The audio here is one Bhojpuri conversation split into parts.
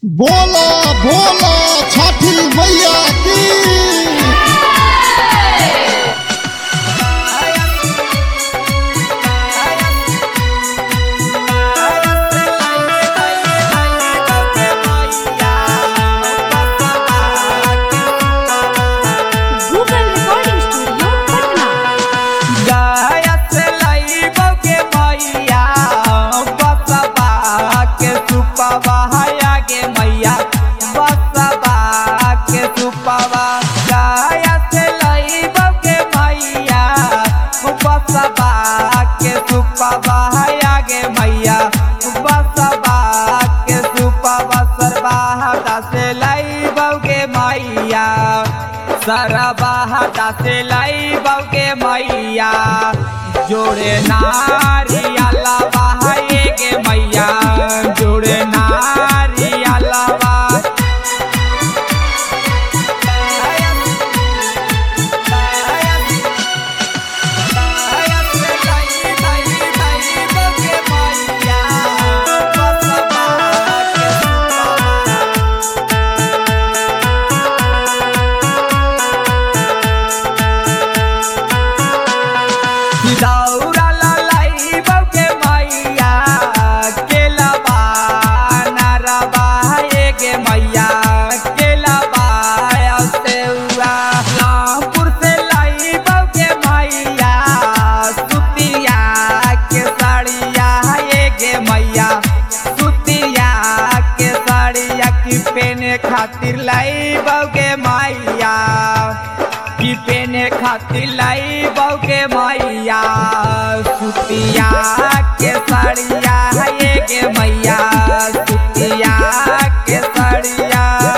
बोला बोला छठी मैया की Google recording studio Patna Sarbahata से लाई बौके मैया जोड़े नारिया लावा है गे मैया जोड़े नारिया लावा दौड़ा लाई बौके मैया केला नरबा गे मैया केला सेउआ रामपुर से लाई बौके मैया सुतिया के साड़िया गे मैया सुतिया के साड़िया की पेने खातिर लाई बौके मैया की पेने खातिर लाई बौके मैया सुतिया के साड़िया ये गे मैया सुतिया के साड़िया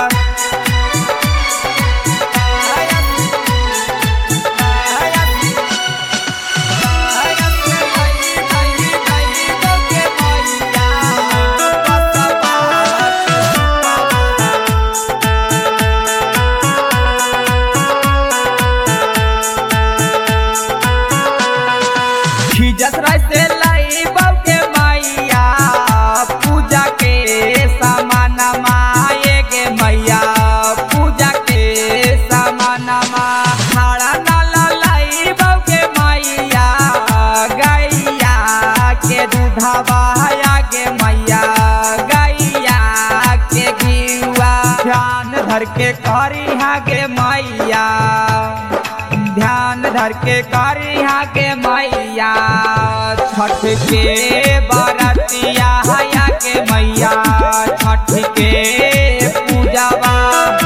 खिजत राय से लाई बौके मैया पूजा के सामान माए गे मैया पूजा के सामान मा खाड़ा नाला लाई बौके मैया गैया के दूधवा गे मैया गैया के घिवा ध्यान धर के करी गे मैया ध्यान धर के करी के मैया छठ के बरतिया हया के मैया छठ के पूजावा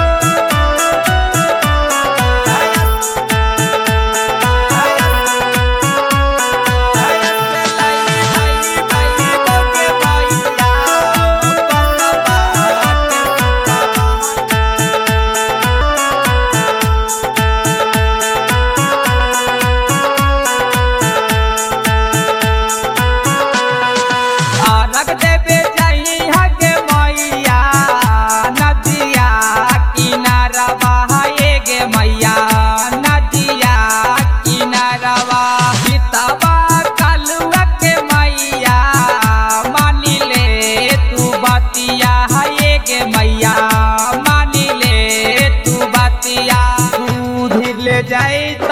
अलग देवे जाई हगे मैया नदिया किनारवा हाय गे मैया नदिया किनारवा सीतावा कलुआ के मैया मानी ले तू बतिया हाय गे मैया मानी ले तू बतिया दूध ले जाई